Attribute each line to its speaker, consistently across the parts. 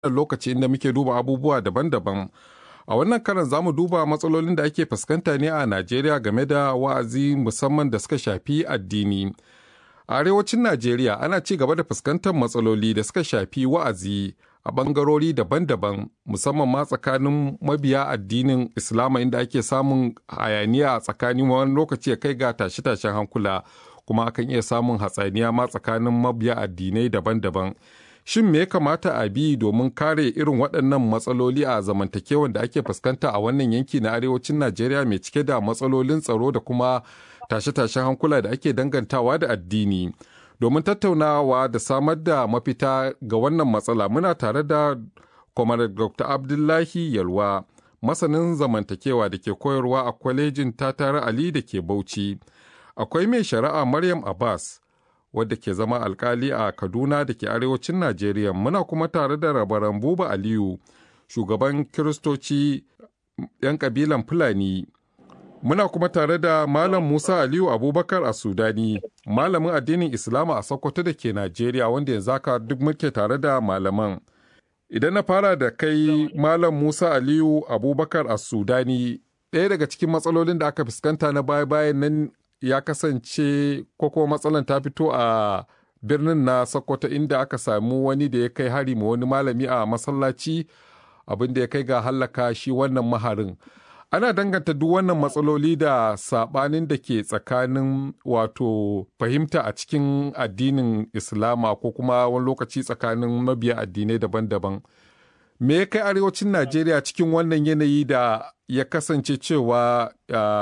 Speaker 1: lokaci inda muke duba abubuwa daban-daban. A wannan karan za mu duba matsalolin da ake fuskanta ne a Najeriya game da wa'azi musamman da suka shafi addini. A arewacin Najeriya ana ci gaba da fuskantar matsaloli da suka shafi wa'azi a ɓangarori daban-daban musamman ma tsakanin mabiya addinin Islama inda ake samun hayaniya a tsakanin wani lokaci ya kai ga tashe-tashen hankula kuma akan iya samun hatsaniya ma tsakanin mabiya addinai daban-daban. Shin me ya kamata a bi domin kare irin waɗannan matsaloli a zamantakewan da ake fuskanta a wannan yanki na arewacin Najeriya mai cike da matsalolin tsaro da kuma tashe-tashen hankula da ake dangantawa da addini. Domin tattaunawa da samar da mafita ga wannan matsala muna tare da Kwamar Dr. Abdullahi Yalwa, masanin zamantakewa da ke koyarwa a kwalejin Tatare Ali da ke Bauchi. Akwai mai shari'a Maryam Abbas, wadda ke zama alkali a Kaduna da ke arewacin Najeriya. Muna kuma tare da rabaran Buba Aliyu, shugaban Kiristoci 'yan kabilan Fulani. Muna kuma tare da Malam Musa Aliyu Abubakar a Sudani, malamin addinin Islama a Sokoto da ke Najeriya wanda yanzu haka duk muke tare da malaman. Idan na fara da kai Malam Musa Aliyu Abubakar a Sudani, ɗaya daga cikin matsalolin da aka fuskanta na baya-bayan nan ya kasance ko kuma matsalan ta fito a birnin na Sokoto inda aka samu wani da ya kai hari ma wani malami a masallaci abin da ya kai ga hallaka shi wannan maharin. ana danganta duk wannan matsaloli da sabanin da ke tsakanin wato fahimta a cikin addinin islama ko kuma wani lokaci tsakanin mabiya addinai daban-daban me ya kai arewacin najeriya cikin wannan yanayi da ya kasance cewa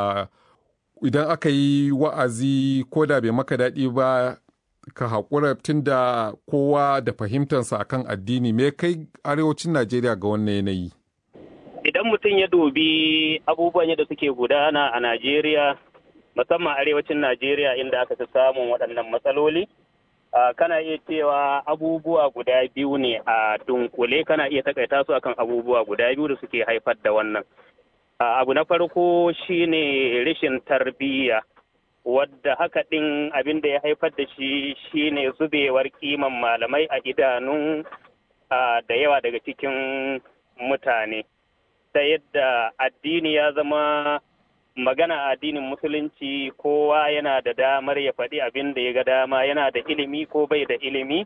Speaker 1: idan aka yi wa'azi ko da bai maka daɗi ba ka haƙura tun da kowa da fahimtarsa akan addini me ya kai arewacin najeriya ga wannan yanayi
Speaker 2: idan mutum ya dubi abubuwan yadda suke gudana a Najeriya, musamman arewacin Najeriya inda aka fi samun waɗannan matsaloli, kana iya cewa abubuwa guda biyu ne a dunkule kana iya takaita su akan abubuwa guda biyu da suke haifar da wannan. Abu na farko shine rashin tarbiyya. wadda haka ɗin abin da ya haifar da shi shine zubewar kiman malamai a idanun da yawa daga cikin mutane. ta yadda addini ya zama magana addinin musulunci kowa yana da damar ya faɗi abin da ya ga dama yana da ilimi ko bai da ilimi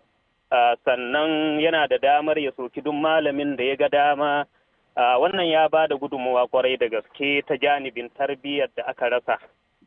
Speaker 2: sannan yana da damar ya soki duk malamin da ya ga dama wannan ya ba da gudunmawa kwarai da gaske ta janibin tarbiyyar da aka rasa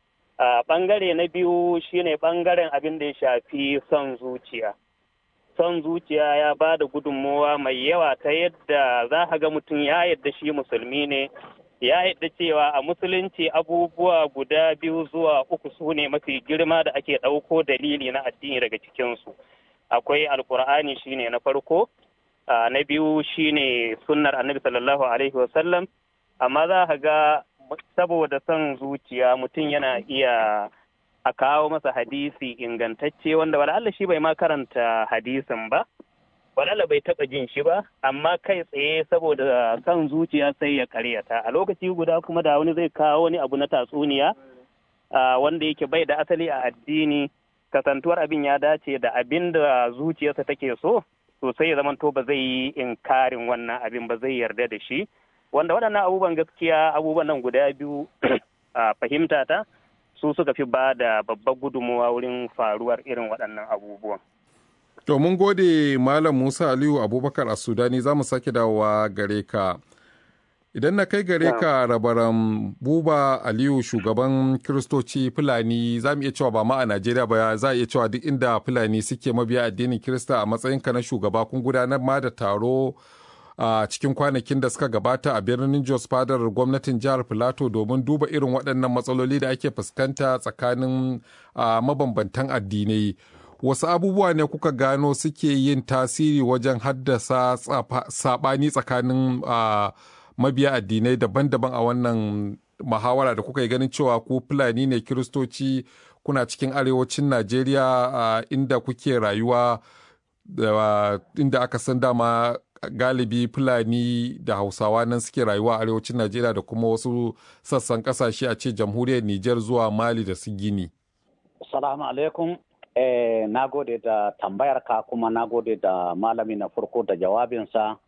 Speaker 2: ɓangare na biyu shine ɓangaren abin da ya shafi son zuciya son zuciya ya ba da gudunmowa mai yawa ta yadda za ka ga mutum ya yadda shi musulmi ne ya yadda cewa a musulunci abubuwa guda biyu zuwa uku su ne mafi girma da ake ɗauko dalili na addini daga cikinsu akwai alkur'ani shine na farko na biyu shine sunnar annabi sallallahu alaihi wasallam amma za ka ga saboda son zuciya mutum yana iya a kawo masa hadisi ingantacce wanda wala'alla shi bai ma karanta hadisin ba wala'alla bai taɓa jin shi ba amma kai tsaye saboda kan zuciya sai ya karyata a lokaci guda kuma da wani zai kawo wani abu na tatsuniya wanda yake bai da asali a addini kasantuwar abin ya dace da abin da zuciyarsa take so to sai ya zamanto ba zai yi inkarin wannan abin ba zai yarda da shi wanda waɗannan abubuwan gaskiya abubuwan nan guda biyu a fahimta ta su suka fi ba da babbar gudunmuwa wurin faruwar irin waɗannan abubuwan.
Speaker 1: To mun gode Malam Musa Aliyu Abubakar a Sudani za mu sake dawowa gare ka. Idan na kai gare ka rabaran Buba Aliyu shugaban Kiristoci Fulani za mu iya cewa ba ma a Najeriya ba za a iya cewa duk inda Fulani suke mabiya addinin Kirista a matsayinka na shugaba kun gudanar ma da taro a uh, cikin kwanakin da suka gabata a birnin Jos fadar gwamnatin jihar Filato domin duba irin waɗannan matsaloli da ake fuskanta tsakanin uh, mabambantan addinai. Wasu abubuwa ne kuka gano suke yin tasiri wajen haddasa saɓani tsakanin uh, mabiya addinai daban-daban a wannan muhawara da kuka yi ganin cewa ku Fulani ne Kiristoci kuna cikin arewacin Najeriya inda kuke rayuwa inda aka san dama galibi fulani da hausawa nan suke rayuwa a arewacin najeriya da kuma wasu sassan kasashe a ce jamhuriyar niger zuwa mali da su gini
Speaker 3: salamu alaikum eh, na gode da tambayar ka kuma na gode da malami na farko da jawabinsa